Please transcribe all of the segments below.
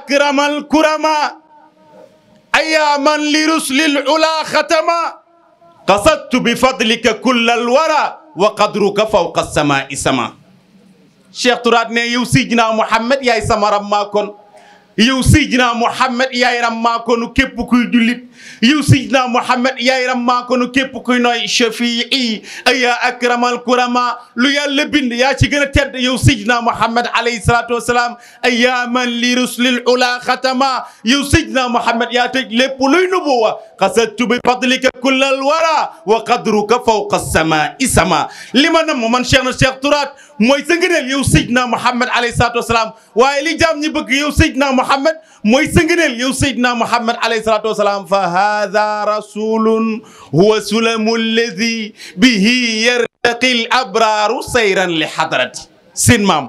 أكرم الكرما أيا من لرسل العلا ختما قصدت بفضلك كل الورى وقدرك فوق السماء سما Cheikh Tourate ne yow Seydina Mouhamed yaay sama rammaa kon yow Seydina Mouhamed yaay rammaa konu képp kuy jullit yow Seydina Mouhamed yaay rammaa konu képp kuy nooy shafii aya akramal kurama lu yàlla bind yaa ci gën a tedd yow Seydina Mouhamed alayhi salaatu wasalaam aya man li ruslil ula xatama yow Seydina Mouhamed yaa tëj lépp luy nubuwa qasadtu bi fadlika kullal wara wa qadruka fawqa samaa'i sama li ma nam man Cheikh na Cheikh Tourate mooy sa ngëneel yow Seydina Mouhamed alayhi salaatu wasalaam waaye li jaam ñi bëgg yow Seydina Mouhamed mooy sa ngëneel yow Seydina Mouhamed alayhi salaatu wasalaam fa haada rasulun huwa sulamu alladi bihi yartaqi l abraaru sayran li hadrati seen maam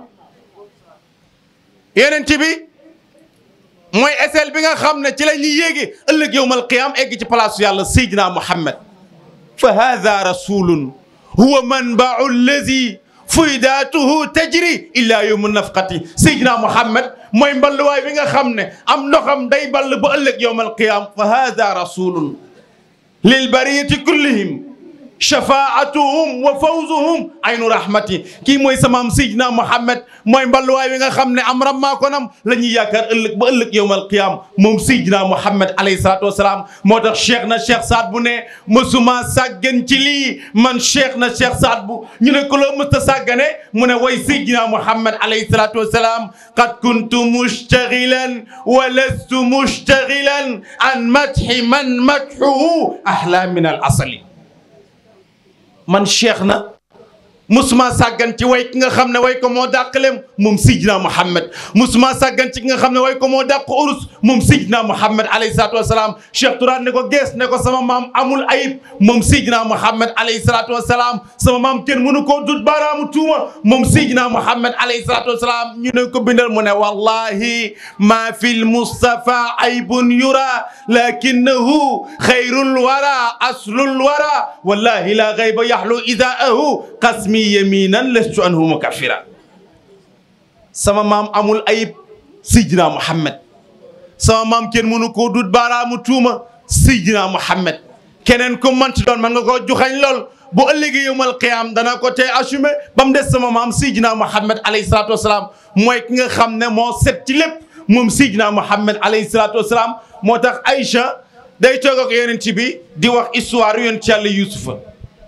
yonent bi mooy eseel bi nga xam ne ci la ñuy yéege ëllëg yowmal qiyaam egg ci place yàlla Seydina Mouhamed fa haada rasulun huwa manbau alladi fuydaatuhu tajri illa yowmu nafqati Seydina Mouhamed mooy mballuwaay bi nga xam ne am ndoxam day ball ba ëllëg yowmal qiyaam fa haada rasulun lil bariyati kullihim shafaatuhum wa fawzuhum aynu rahmati kii mooy samaam Seydina Mouhamed mooy mballuwaay bi nga xam ne am rammaa konam la ñuy yaakaar ëllëg ba ëllëg yowmal qiyaam moom Seydina Mouhamed alayhi salaatu wasalaam moo tax cheikh na cheikh Saad bu ne mësuma sàggan ci lii man cheikh na cheikh Saad bu ñu ne ko loo mës a sàggane mu ne way Seydina Mouhamed alayhi salaatu wasalaam qad kuntu mushtagilan wa lastu mushtagilan an madhi man madhuhu ahla min al asali man cheikh na musuma sàggan ci way ki nga xam ne way ko moo dàqaleem moom Seydina Mouhamed musuma sàggan ci ki nga xam ne way ko moo dàq urus moom Seydina Mouhamed alayhi salaatu wasalaam Cheikh Tourate ne ko gees ne ko sama maam amul ayib moom Seydina Mouhamed alayhi salaatu wasalaam sama maam kenn mënu koo dut baaraamu tuuma moom Seydina Mouhamed alayhi salaatu wasalaam ñu ne ko bindal mu ne wallahi ma fi lmustafa aybun yura lakinahu xayrul wara aslul wara wallahi la gayba yaxlu idaahu qasmi yaminan lestu anhu mukaffira sama maam amul ayib Seydina Mouhamed sama maam kenn mënu koo dut baaraamu tuuma Seydina Mouhamed keneen ku manti doon man nga koo joxañ lool bu ëllëgee yawmal qiyaam dana ko tey assumé ba mu des sama maam Seydina Mouhamed alayhi salaatu wasalaam mooy ki nga xam ne moo set ci lépp moom Seydina Mouhamed alayhi salaatu wasalaam moo tax Aïcha day toog ak yonent bi di wax histoire yonent Yàlla Yuusufa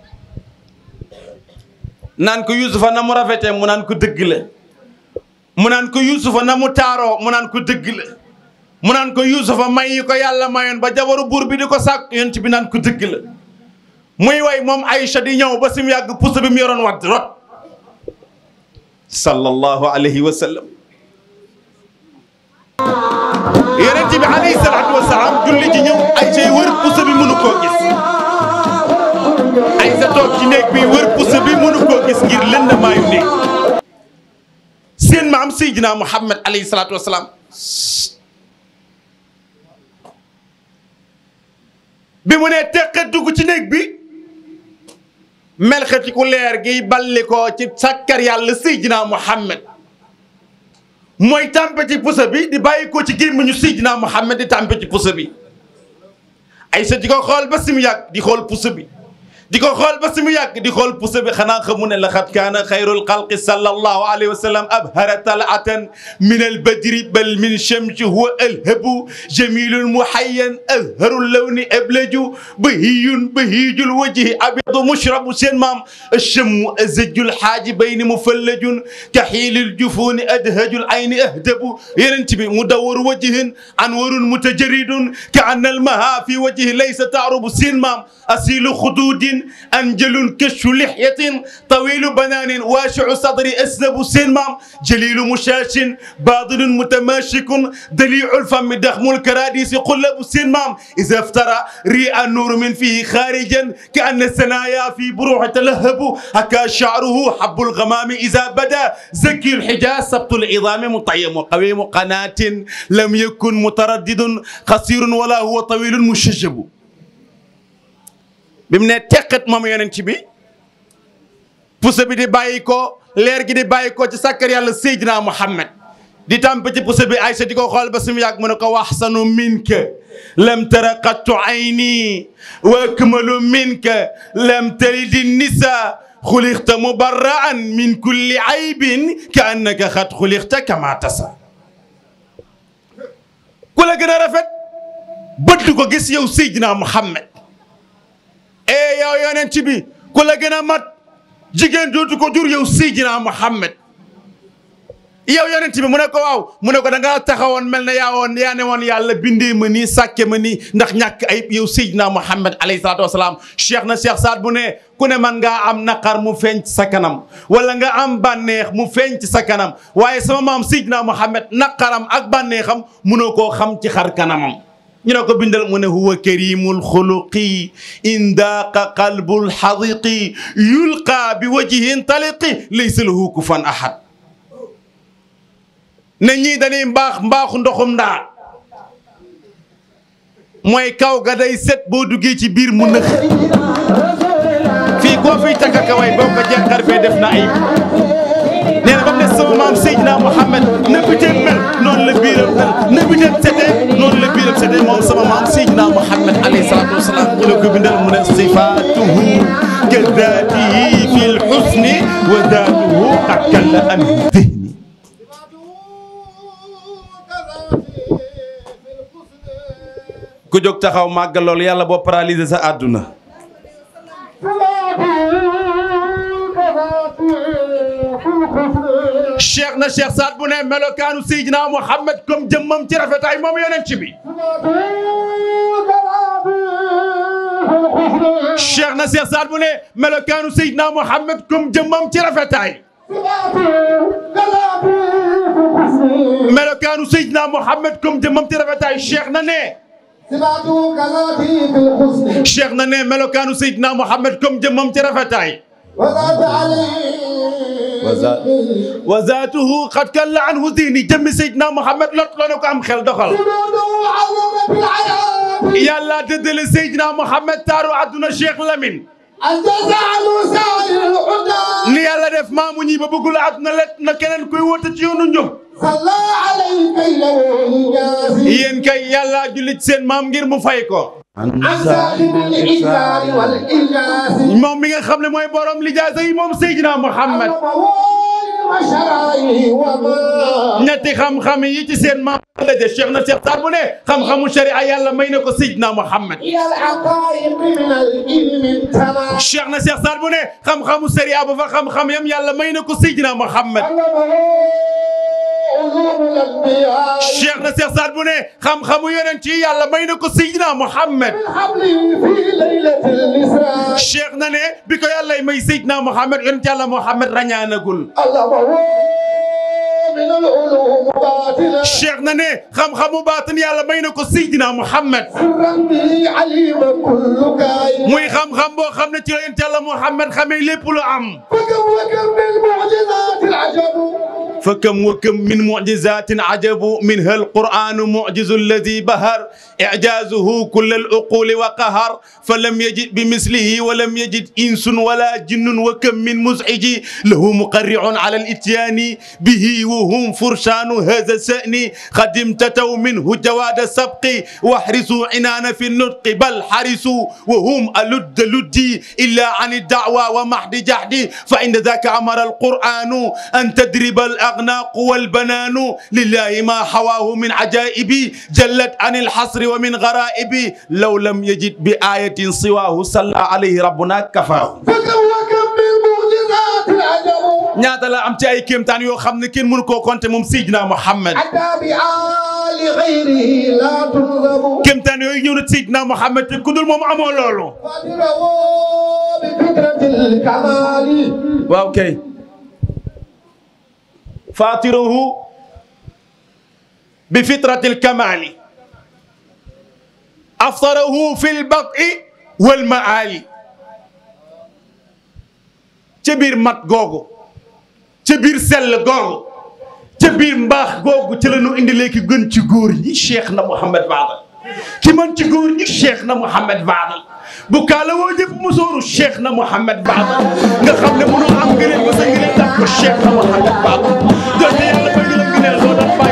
naan ko Yuusufa na mu rafetee mu naan ko dëgg la mu naan ko Yuusufa na mu taaroo mu naan ko dëgg la mu naan ko Yuusufa may yi ko yàlla mayoon ba jabaru buur bi di ko sàkk yonent bi naan ko dëgg la muy way moom Aïcha di ñëw ba si mu yàgg puso bi mu yoroon wadd rot sallallahu alayhi wa sallam yonent bi alayhi salaatu wa salaam julli ji ñëw Aïcha yi wër puso bi mënu koo gis Aïcha toog ci néeg bi wër puso bi mënu koo gis ngir lëndamaayu néeg seen maam Seydina Mouhamed alayhi salaatu wa salaam bi mu nee teqet dugg ci néeg bi melxeti ku leer gi balli ko ci sàkkar yàlla Seydina Mouhamed mooy tàmpe ci pusa bi di bàyyi ko ci gémmiñu Seydina Mouhamed di tàmpe ci pusa bi Aïcha di ko xool ba si mu yàgg di xool pusa bi di ko xool ba si mu yàgg di xool pusa bi xanaa xamu ne laqad kaana xayrul xalqi sallallahu alayhi wa sallam abhara talatan min albadri bal min chamsi huwa alhabu jamilun muhayyan azharu lawni ablaju bahiyun bahijul wajhi abyadu mushrabu seen maam achamu azajul xaajibayni mufallajun kaxiilil jufuni adhajul ayni ahdabu yenent bi mudawwaru wajhin anwarun mutajaridun ka anna almaha fi wajhi laysa taarubu seen maam asilu xududin أنجل كش لحية طويل بنان واسع صدر أسلب سنمام جليل مشاش باطل متماشك دليع الفم دخم الكراديس قلب سنمام إذا افترى ريء النور من فيه خارجا كأن الثنايا في بروح تلهب هكا شعره حب الغمام إذا بدا زكي الحجاز سبط العظام مطيم قويم قناة لم يكن متردد قصير ولا هو طويل مشجب bi mu ne teqat moom yonent bi puso bi di bàyyi ko leer gi di bàyyi ko ci sàkkar yàlla Seydina Mouhamed di tàmp ci puso bi Aïcha di ko xool ba sumu yàgg mu ne ko waxsanu minka lam tara qattu ayni wa akmalu minka lam talidi nisa xulixta mubarraan min kulli aybin ka annaka xat xulixta kama tasa ku la gën a rafet bët du ko gis yow Seydina Muhammad e yow yonent bi ku la gën a mat jigéen dootu ko jur yow Seydina Muhammad yow yonent bi mu ne ko waaw mu ne ko da ngaa taxawoon mel na yaa woon yaa ne woon yàlla bindee ma nii sàkke ma nii ndax ñàkk ayib yow Seydina Muhammad alayhi salaatu wasalaam cheikh na cheikh Saad bu ne ku ne man ngaa am naqar mu feeñ ci sa kanam wala nga am bànneex mu feeñ ci sa kanam waaye sama maam Seydina Muhammad naqaram ak bànneexam munoo koo xam ci xar kanamam ñu ne ko bindal mu ne huwa karimul xuluqi indaaqa qalbul xadiqi yulqa bi wajhin taliqi laysa lahu kufan ahad ne ñii dañuy mbaax mbaaxu ndoxum ndaa mooy kaw ga day set boo duggee ci biir mu nëx fii koo fiy takkaka way boo ko jeexar fee def na ayib nee na ba mu ne sama maam Seydina Mouhamed na biteem mel noonu la biiram mel na biteem setee noonu la biiram setee moom sama maam Seydina Mouhamed alayhi salaatu wasalaam ñu la ko bindal mu ne sifaatuhu ka daatihi fi lxusni wa daatuhu qad kalla an dihni ku jóg taxaw màggal loolu yàlla boo paralysé sa àdduna cheikh na cheikh Saad bu ne melokaanu Seydina Mouhamed comme jëmmam ci rafetaay moom yonent bi cheikh na cheikh Saad bu ne melokaanu Seydina Mouhamed comme jëmmam ci rafetaay melokaanu Seydina Mouhamed comme jëmmam ci rafetaay cheikh na ne cheikh na ne melokaanu Seydina Mouhamed comme jëmmam ci rafetaay wa zaatuhu qad kalla anhu diini jëmmi Seydina Mouhamed lot loo ne ko am xel doxal yàlla dëddale Seydina Mouhamed taaru àdduna Cheikh Lamine ni yàlla def maamu ñi ba bëggul àdduna let na keneen kuy woote ci yoonu njub yéen kay yàlla julli ci seen maam ngir mu fay ko moom mi nga xam ne mooy borom lijaasa yi moom Seydina Mouhamed ñetti xam-xam yi ci seen maam la de Cheikh na Cheikh Saad bu ne xam-xamu sharia yàlla may na ko Seydina Mouhamed Cheikh na Cheikh Saad bu ne xam-xamu sharia ba fa xam-xam yam yàlla may na ko Seydina Mouhamed Cheikh na Cheikh Saad bu ne xam-xamu yonent yi yàlla may na ko Seydina Mouhamed Cheikh na ne bi ko yàlla may Seydina Mouhamed yonent yàlla Mouhamed rañaanagul cheikh na ne xam-xamu baatin yàlla may na ko Seydina Mouhamed muy xam-xam boo xam ne ci la yonent yàlla Mouhamed xamee lépp lu am فكم وكم من معجزات عجب منها القرآن معجز الذي بهر إعجازه كل العقول وقهر فلم يجد بمثله ولم يجد إنس ولا جن وكم من مزعج له مقرع على الإتيان به وهم فرشان هذا السأن قد امتتوا منه جواد السبق واحرسوا عنان في النطق بل حرسوا وهم ألد لدي إلا عن الدعوى ومحد جحد فإن ذاك أمر القرآن أن تدرب الأغناق والبنان لله ما حواه من عجائب جلت عن الحصر ومن غرائب لو لم يجد بآية سواه صلى عليه ربنا كفاه ñaata la am ci ay kéemtaan yoo xam ne kenn mënu koo compter moom Seydina Mouhamed kéemtaan yooyu ñëw na Seydina Mouhamed te ku dul moom amoo loolu waaw kay faatiruhu bi fitratil kamaali aftarahu fil baqi wal maali ca biir mat googu ca biir sell googu ca biir mbaax googu ci la ñu indi léegi gën ci góor ñi Cheikh na Mouhamed Fadal ki mën ci góor ñi Cheikh na Mouhamed Fadal bu kaala woo jëpp musóoru Cheikh na Mouhamed Fadal nga xam ne mënoo am ngëneel ba sa ngëneel daf ko Cheikh na Mouhamed Fadal donte yàlla may na la ngëneel doo doon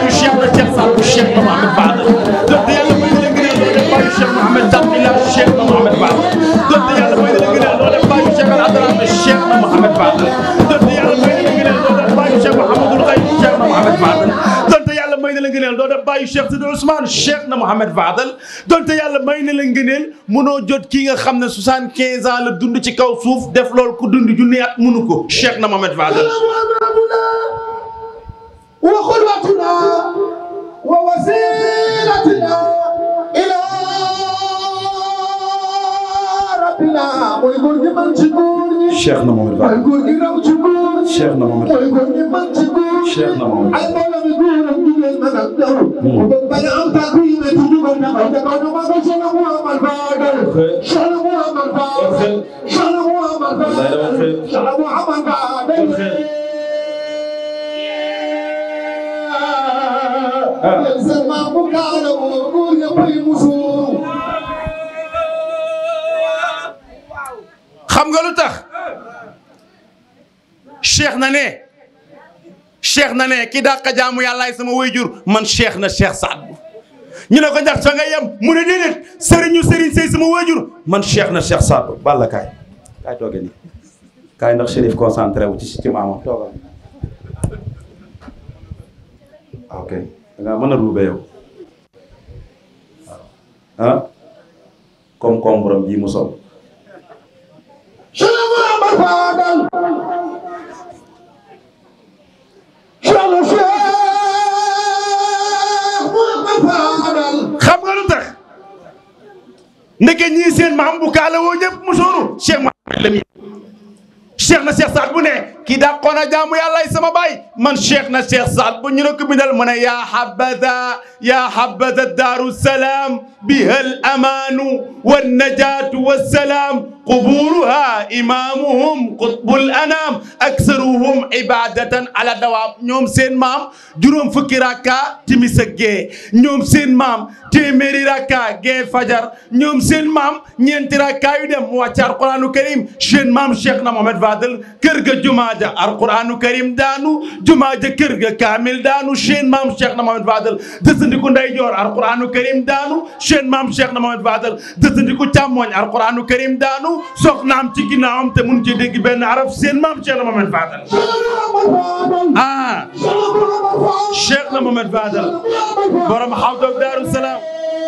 na Mohamed Fadal donte yàlla may na la ngëneel doo def bàyyi Cheikh Mohamed Taqila Cheikh na Mohamed Fadal donte yàlla may na la ngëneel doo def bàyyi Cheikh Al Adrame Cheikh na Mohamed Fadal donte yàlla may na la ngëneel doo def bàyyi Cheikh Mouhamadul Xayb Cheikh na Mohamed Fadal donte yàlla may na la ngëneel doo def bàyyi Cheikh Sidi Ousmane Cheikh na Mohamed Fadal donte yàlla may na la ngëneel mënoo jot kii nga xam ne soixante-quinze ans la dund ci kaw suuf def loolu ku dund junni at mënu ko Cheikh na Mohamed Fadal وقدوتنا ووسيلتنا إلى ربنا ويقول لي من تقولني Cheikh na Mohamed Fadal ويقول لي لو تقولني Cheikh na Mohamed ويقول لي من تقولني Cheikh na Mohamed المولى بيقول ان من اقدر وببدا انت قيمه تجيب النقل تقول ما قلت انا هو من فاضل شنو هو من فاضل شنو هو من فاضل شنو هو من فاضل ينزل ما بكى ويقول يا بي مسور xam nga lu tax cheikh na ne cheikh na ne ki dàq jaamu yàllaay sama wayjur man cheikh na cheikh Saad Bou ñu ne ko ndax fa nga yem mu ne déedéet sëriñu sëriñ sëy sama wayjur man cheikh na cheikh Saad Bou balla kaay kaay tooge nii kaay ndax chérif concentré wu ci ci maamam toogal ok da ngaa mën a ruube yow waaw ah comme comme borom bii mu sol شنو هو من فاضل شنو شيخ محمد فاضل xam nga lu tax ndeke ñii seen maam bu kaala woo ñëpp mu sóoru Cheikh Mahamad Lamine Cheikh na Cheikh Saad bu ne kii dàqoon a jaamu yàlla sama baay man Cheikh na Cheikh Saad bu ñu ne ko bindal mu ne yaa habada yaa habada daaru salaam biha al amaanu wa najaatu wa salaam quburuha imaamuhum qutbul anaam aksaruhum ibadatan ala dawaam ñoom seen maam juróom fukki rakka timis ak gee ñoom seen maam téeméeri rakka gee fajar ñoom seen maam ñeenti rakka yu dem mu wàcc alquranu karim seen maam Cheikh na Mohamed Fadel kër ga jumaa ja alquranu karim daanu jumaa ja kër ga kaamil daanu seen maam Cheikh na Mohamed Fadel dësandiku ndeyjoor alquranu karim daanu seen maam Cheikh na Mohamed Fadel dësandiku càmmooñ alquranu karim daanu soxnaam ci ginnaawam te mun ci dégg benn araf seen maam Cheikh na Mohamed Fadel ah Cheikh na Mohamed Fadel borom xawdoog Daaru Salaam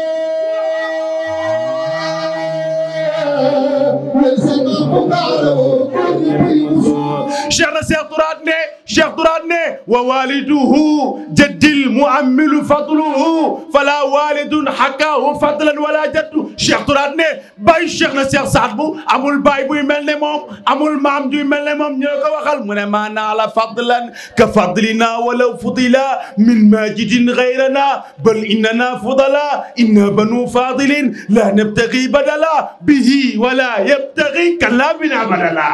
cheikh na cheikh Turaat ne cheikh Turaat ne wa waliduhu jaddil muammilu fadluhu fala walidun hakaahu fadlan wala jaddu cheikh Turaat ne baay cheikh na cheikh Saad Bou amul baay buy mel ne moom amul maam juy mel ne moom ñoo ko waxal mu ne ma naala fadlan ka fadlina walaw fudila min majidin gayrana bal innana fudala inna banu fadilin la nabtagi badala bihi wala yabtagi kalla bina badala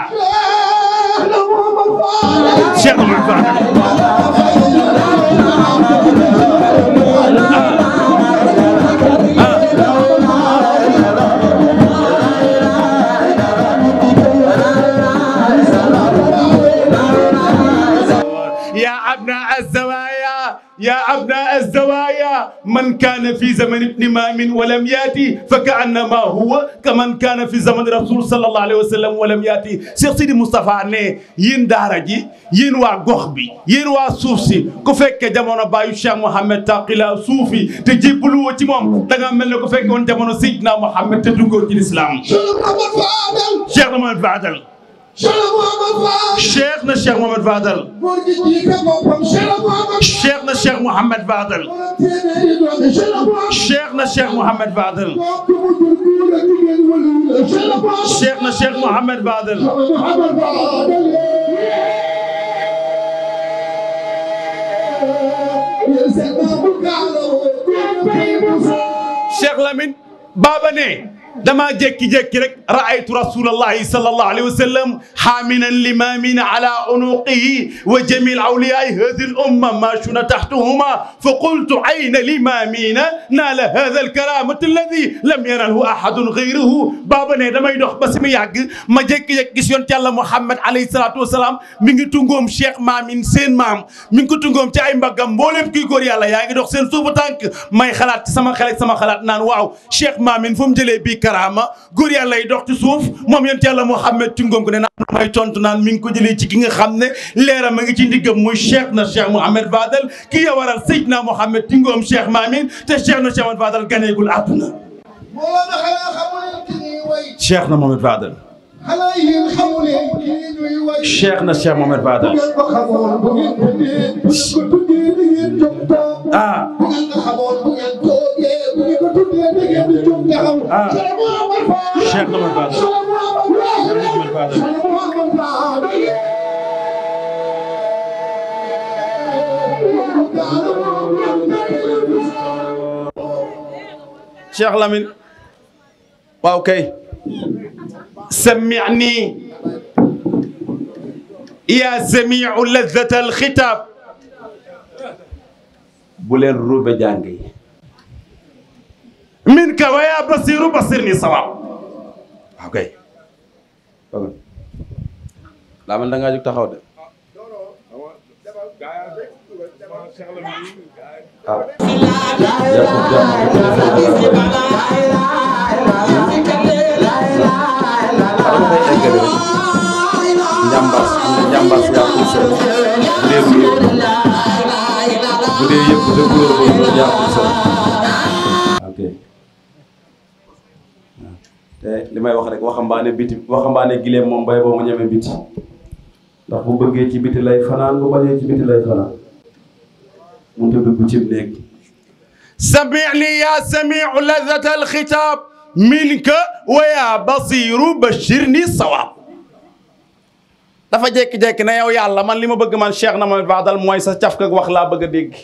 Cheikh Oumar Fadel يا أبناء الزوايا يا أبناء الزوايا من كان في زمن ابن مام ولم يأتي فكأنما هو كمن كان في زمن رسول صلى الله عليه وسلم ولم يأتي Cheikh Sidi Moustapha ne yéen daara ji yéen waa gox bi yéen waa suuf si ku fekke jamono baayu Cheikh Mouhamed Taqila suufi te jébbalu woo ci moom da nga mel ne ku fekke woon jamono Seydina Mouhamed te duggoo ci lislaam Cheikh na Mohamed Fadel Cheikh na Cheikh Mohamed Fadel Cheikh na Cheikh Mouhamed Fadel Cheikh na Cheikh Mouhamed Fadel Cheikh na Cheikh Mouhamed Fadel Cheikh Lamine Baba ne damaa jékki-jékki rek raaytu rasulallahi sallallahu alayhi wa sallam xaaminan limamin ala unuqihi wa jami awliyai hadi l umma mashuna taxtuhuma fa qultu ayna limamina naala hada alkaramati alladi lam yanalhu ahadun gayruhu baaba ne damay dox ba si mu yàgg ma jékki-jékki gis yonent yàlla Muhammad alayhi salaatu wasalaam mi ngi tungoom Cheikh Maamin seen maam mi ngi ko tungoom ci ay mbaggam mbooleem kuy góor yàlla yaa ngi dox seen suufu tànk may xalaat ci sama xel ak sama xalaat naan waaw Cheikh Maamin fu mu jëlee bii karaama góor yàlla yi dox ci suuf moom yonent yàlla Muhammad tungoom ko ne naan may tontu naan mi ngi ko jëlee ci ki nga xam ne leeram a ngi ci ndiggam muy Cheikh na Cheikh Mouhamed Fadel ki ya waral Seydina Mouhamed tungoom Cheikh Maamin te Cheikh na Cheikh Mouhamed Fadel ganeegul àdduna Mawlana xanaa xamu leen ki ñuy way Cheikh na Mouhamed Fadel xanaa yéen xamu leen ki ñuy way Cheikh na Cheikh Mouhamed bu Fadel ngeen ko xamoon bu ngeen tuddee bu ngeen ko tuddee da ngeen jóg taxaw ah bu ngeen ko xamoon bu ngeen toogee bu ngeen ko tuddee da ngeen di jóg taxaw Ah. Cheikh Mouhamed Fadel Cheikh na Mouhamed Fadel Cheikh Mouhamed Fadel Cheikh Mouhamed Fadel Cheikh Mouhamed Fadel Cheikh Lamine waaw kay سمعني يا سميع لذة الخطاب bu leen ruube jàng yi min ka wa yaa basiru basirni sawaab waaw kay laa man da ngaa jóg taxaw de waaw dama koy eggale rek njàmbaas am na njàmbaas yaa koy sër bu dee bu yëpp bu dee yëpp bu dee couleur boobu noonu yaa koy sër ok te li may wax rek waxambaane biti waxambaane gileem moom bay boo mu ñeme biti ndax bu bëggee ci biti lay fanaan bu bañee ci biti lay fanaan mu te dugg ci néeg سمعني يا سميع لذة الخطاب منك ويا بصير بشرني الصواب dafa jékki-jékki ne yow yàlla man li ma bëgg man Cheikh na Mohamed Fadal mooy sa caf kak wax laa bëgg a dégg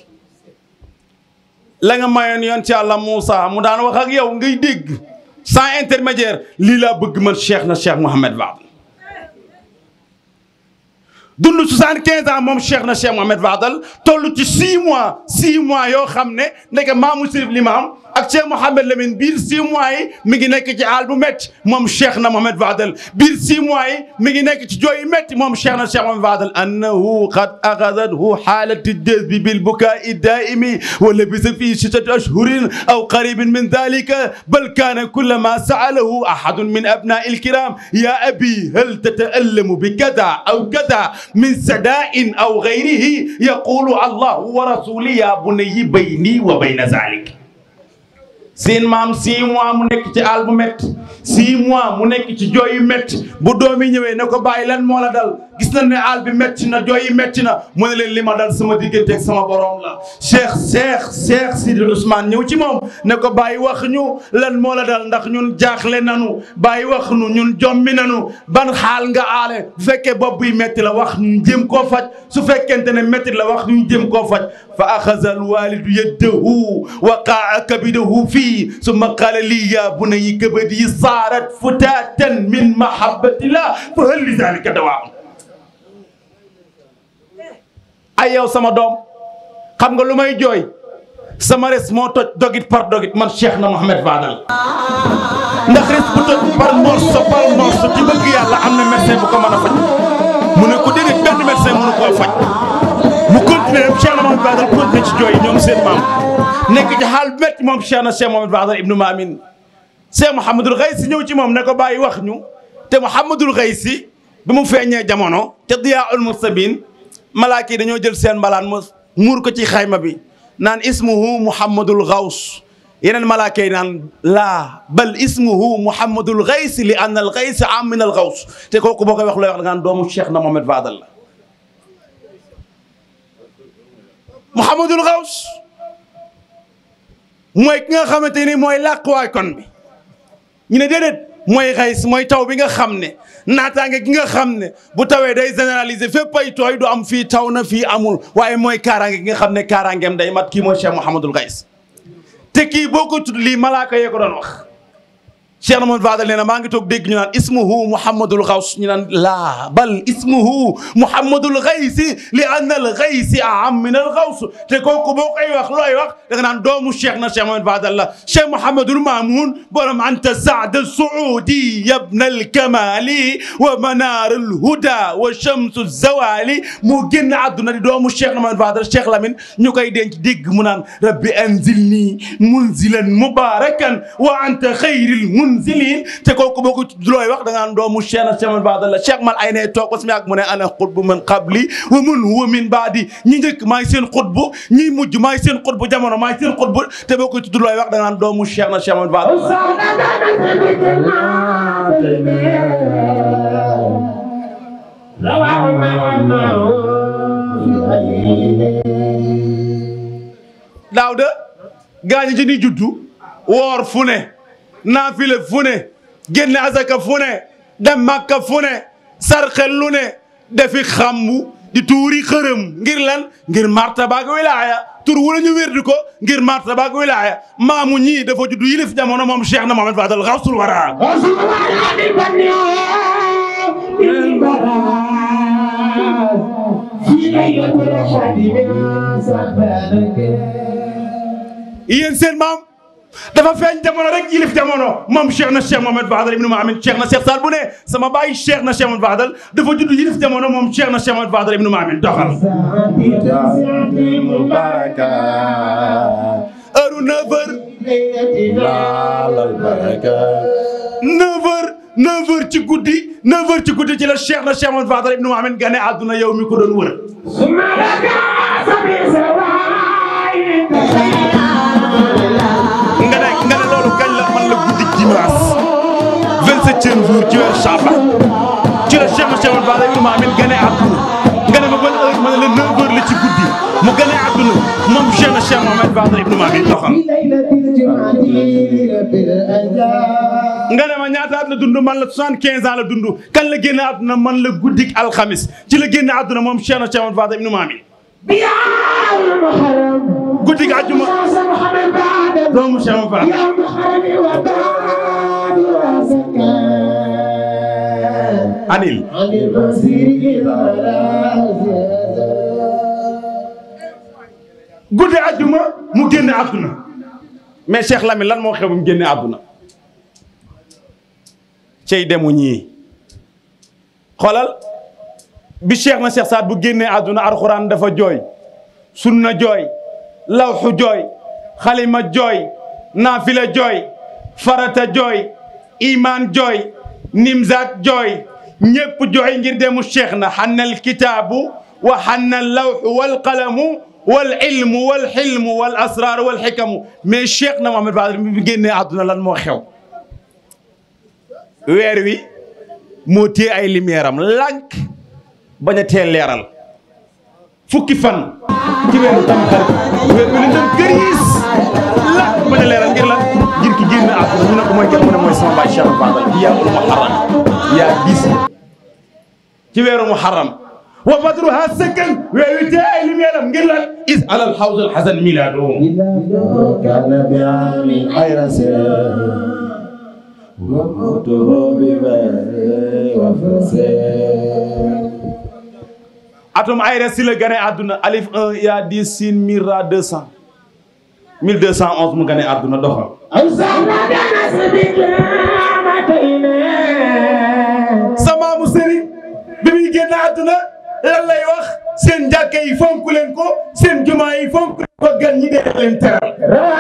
la nga mayoon yoon ci yàlla Moussa mu daan wax ak yow ngay dégg sans intermédiaire lii laa bëgg man Cheikh na Cheikh Mohamed Fadal dund 75 ans moom Cheikh na Cheikh Mohamed Fadal toll ci 6 mois 6 mois yoo xam ne ndeke maamu Sërif Limaam ak Cheikh Mouhamed Lamine biir 6 mois yi mi ngi nekk ci àll bu métti moom Cheikh na Mohamed Fadal biir 6 mois yi mi ngi nekk ci jooy yu métti moom Cheikh na Cheikh Mohamed Fadal annahu qad axadathu xaalatu jazbi bilbukaai daaimi wa labisa fi sittati ashhurin aw qaribin min dalika bal kaana kullama saalahu ahadun min abnai alkiram ya abi hal tataallamu bi kada aw kada min sadain aw gayrihi yaqulu allahu wa rasuli ya bunayyi bayni wa bayna zalik seen maam six mois mu nekk ci àll bu métti six mois mu nekk ci jooy yu métti bu doom yi ñëwee ne ko bàyyi lan moo la dal gis nañ ne àll bi métti na jooy yi métti na mu ne leen li ma dal sama diggante ak sama borom la Cheikh Cheikh Cheikh Sidi Ousmane ñëw ci moom ne ko bàyyi wax ñu lan moo la dal ndax ñun jaaxle nanu bàyyi wax nu ñun jommi nanu ban xaal nga aale bu fekkee bopp buy métti la wax ñu jëm koo faj su fekkente ne métti la wax ñu jëm koo faj fa axaza alwalidu yaddahu wa qaa kabidahu fii summa qaala lii yaa bunayya kabadi saarat futaatan min mahabbatillah fa hal li zalika dawaa ay yow sama doom xam nga lu may jooy sama res moo toj dogit par dogit man Cheikh na Mohamed Fadal ndax res bu toj par morceau par morceau ci bëgg yàlla am na médecin bu ko mën a faj mu ne ko déedéet benn médecin mënu koo faj mu continué dem Cheikh na Mohamed Fadal continué ci jooy ñoom seen maam nekk ci xaal bu métti moom Cheikh na Cheikh Mohamed Fadal ibnu Maamin Cheikh Mouhamadul Xaysi ñëw ci moom ne ko bàyyi wax ñu te Mouhamadul Xaysi bi mu feeñee jamono ca Diyaa ul Mustabin malaaka yi dañoo jël seen mbalaan mu muur ko ci xayma bi naan ismuhu Mouhamadul Xaws yeneen malaaka yi naan laa bal ismuhu Mouhamadul Xaysi li anna al Xaysi am min al Xaws te kooku boo koy wax looy wax da ngaan doomu Cheikh na Mohamed Fadal la Mouhamadul Xaws mooy ki nga xamante ni mooy làquwaay kon bi ñu ne déedéet mooy xays mooy taw bi nga xam ne naataange gi nga xam ne bu tawee day généraliser fépp ay tooy du am fii taw na fii amul waaye mooy kaaraange gi nga xam ne kaaraangeem day mat kii mooy Cheikh Mouhamadul Xays te kii boo ko tudd lii malaaka yee ko doon wax Cheikh na Mohamed Fadal nee na maa ngi toog dégg ñu naan ismuhu Mouhamadul Xaws ñu naan laa bal ismuhu Mouhamadul Xaysi li anna al Xaysi aham min al Xaws te kooku boo koy wax looy wax da nga naan doomu Cheikh na Cheikh Mohamed Fadal la Cheikh Mouhamadul Mamoun borom anta Saad al Suudi yabna al Kamali wa manar al huda wa shamsu zawali mu génn àdduna di doomu Cheikh na Mohamed Fadal Cheikh Lamine ñu koy denc dégg mu naan rabbi anzilni munzilan mubarakan wa anta xayril munzilin te kooku boo ko looy wax da nga naan doomu Cheikh na Cheikh Mohamed Fadal la Cheikh mal ay ne toog ba sama yàgg mu ne ana xutbu man qabli wa man huwa min baadi ñi njëkk maay seen xutbu ñi mujj maay seen xutbu jamono maay seen xutbu te boo ko tudd looy wax da nga naan doomu Cheikh na Cheikh Mohamed Fadal la daaw de gaañi ci ni juddu woor fu ne naafile fu ne génne asaka fu ne dem màkka fu ne sarxel lu ne defi xambu di tuuri xërëm ngir lan ngir martabaak wilaaya tur wala ñu wérdi ko ngir martabaak wilaaya maamu ñii dafa juddu yilif jamono moom Cheikh na Mohamed Fadal xawsul wara yéen seen maam dafa feeñ jamono rek yilif jamono moom Cheikh na Cheikh Mohamed Fadal ibnu Maamin Cheikh na Cheikh Saal bu ne sama baay Cheikh na Cheikh Mohamed Fadal dafa judd yilif jamono moom Cheikh na Cheikh Mohamed Fadal ibnu Maamin doxal heure u 9 heures 9 heures 9 heures ci guddi 9 heures ci guddi ci la Cheikh na Cheikh Mohamed Fadal ibnu Maamin gane àdduna yow mi ko doon wër nga ne nga ne loolu kañ la man la guddi dimanche vingt-septième jour ci weer Chaban ci la Cheikh na Cheikh Mohamed Fadal ibnu Maamin gane àdduna nga ne ma ban heure ma ne la 9 heures la ci guddi mu gane àdduna moom Cheikh na Cheikh Mohamed Fadal ibnu Maamin doxal nga ne ma ñaata at la dund man la soixante-quinze ans la dund kan la génn àdduna man la guddik alxamis ci la génn àdduna moom Cheikh na Cheikh Mohamed Fadal ibnu Maamin guddik àjjuma doomu Cheikh Mohamed Fadal anil guddi àjjuma mu génn àdduna mais Cheikh Lamine lan moo xew bu mu génne àdduna cey demu ñii xoolal bi Cheikh na Cheikh Saad bu génnee àdduna alxuraan dafa jooy sunna jooy lawxu jooy xalima jooy naafila jooy farata jooy imaan jooy nimzaat jooy ñépp jooy ngir demu Cheikh na xannal kitaabu wa xannal lawxu wal qalamu wal ilmu wal xilmu wal asraar wal xikamu mais Cheikh na Mohamed Fadal mi génnee àdduna lan moo xew weer wi moo téye ay lumière am lànk bañ a teel leeral fukki fan ci weeru tam xarit weer wi lañ dem këriis lànk bañ a leeral ngir lan ngir ki génn àdduna ñu ne ko mooy kenn mu ne mooy sama baay Cheikh Fadal yaa ul muharram yaa diis ci weeru muharram wa badruha sakkan weer wi téye ay lumière am ngir lan is alal xawd al xasan milaadu كان بعام حيرس وموته ببال وفرسان atum ayra si la gane àdduna alif 1 yaa 10 sin mille ra 200 1211 mu gane àdduna doxal sa maamu sëriñ bi muy génn àdduna lan lay wax seen jàkka yi fonk leen ko seen jumaa yi fonk leen ko gan ñi dee leen teral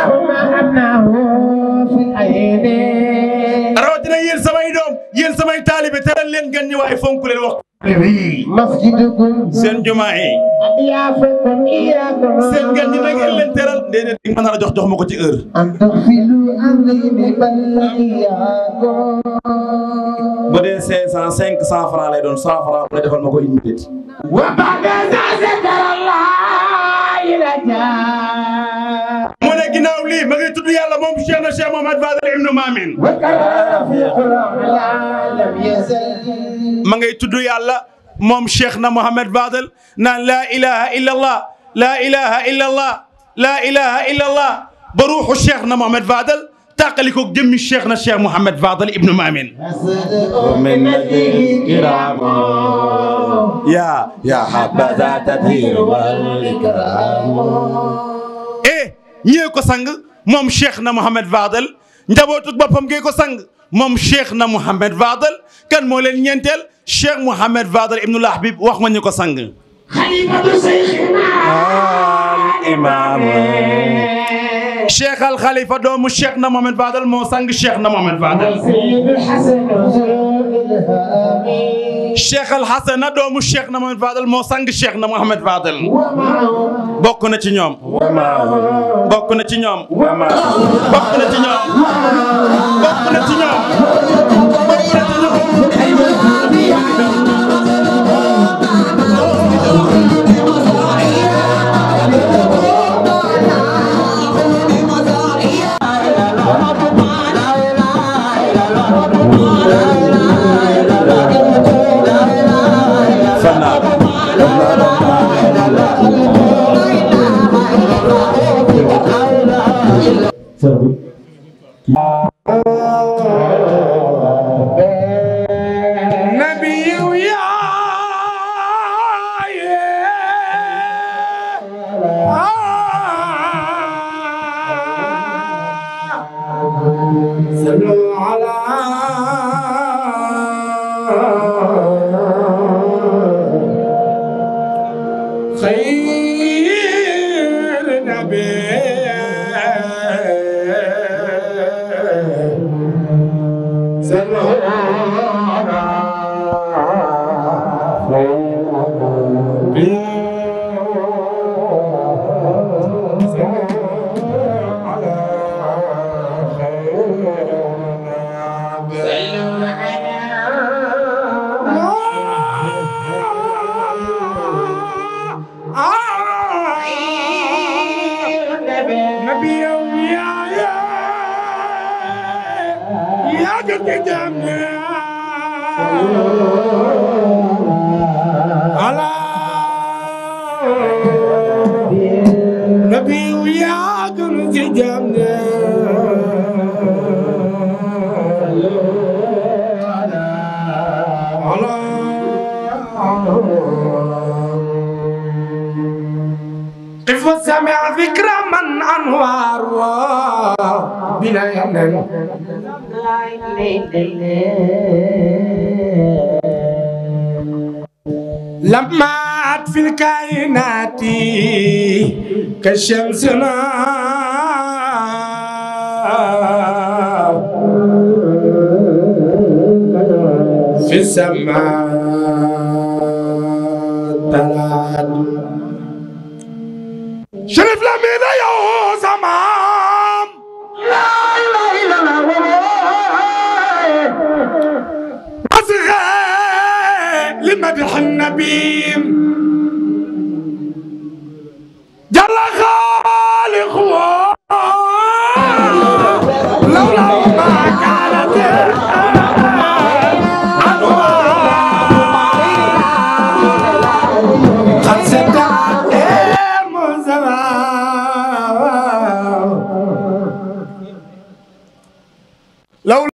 rawatina yéen samay doom yéen samay taalibe teral leen gan ñi waaye fonk leen wax مسجدكم seen jumaa yi أضيافكم إياكم seen gan ñi na ngeen leen teral déedéet di nga mën a jox jox ma ko ci heure أن تغفلوا عظيم بل إياكم bu dee 500 500 francs lay doon 100 francs mu ne defal ma ko une minute وبعد ذا ذكر الله لجاء mu ne ginnaaw lii ma ngi tudd yàlla moom Cheikh na Cheikh Mohamed Fadal ibnu Maamin وكان رفيق الأعلى لم يزل ma ngay tudd yàlla moom Cheikh na Mohamed Fadal naan laa ilaha illa allah laa ilaha illa allah laa ilaha illa allah ba ruuxu Cheikh na Mohamed Fadal tàqalikoog jëmmi cheikh na cheikh Mouhamed Fadal ibnu Maamin ومن نبي الكرام yaa يا حبذا تطهير والإكرام eh ñee ko sang moom cheikh na Mouhamed Fadal njabootug boppam gee ko sang moom cheikh na Mouhamed Fadal kan moo leen ñeenteel cheikh Mouhamed Fadal ibnul Habib wax ma ñu ko sang خليفة شيخنا الإمام cheikh al Khalifa doomu cheikh na Mouhamed Fadal moo sang cheikh na Mouhamed Fadal سيد الحسن الإلهامي cheikh al Hasana doomu cheikh na Mouhamed Fadal moo sang cheikh na Mouhamed Fadal ومعه bokk na ci ñoom bokk na ci ñoom bokk na ci ñoom bokk na ci ñoom bokk na ci ñoom nabiyu yaaye صلوا على خير نبي صلوا على نبي يا يا يا قد على نبي يا قد جمنا قف وسمع ذكر من انوار بلا يمن لمعت في الكائنات كشمسنا في السماء طلعت شرف لمين يا زمان لا اله الا الله أصغى لمدح النبي جل خالق لولا ما كانت أنوار قد سدعت المزمع لولا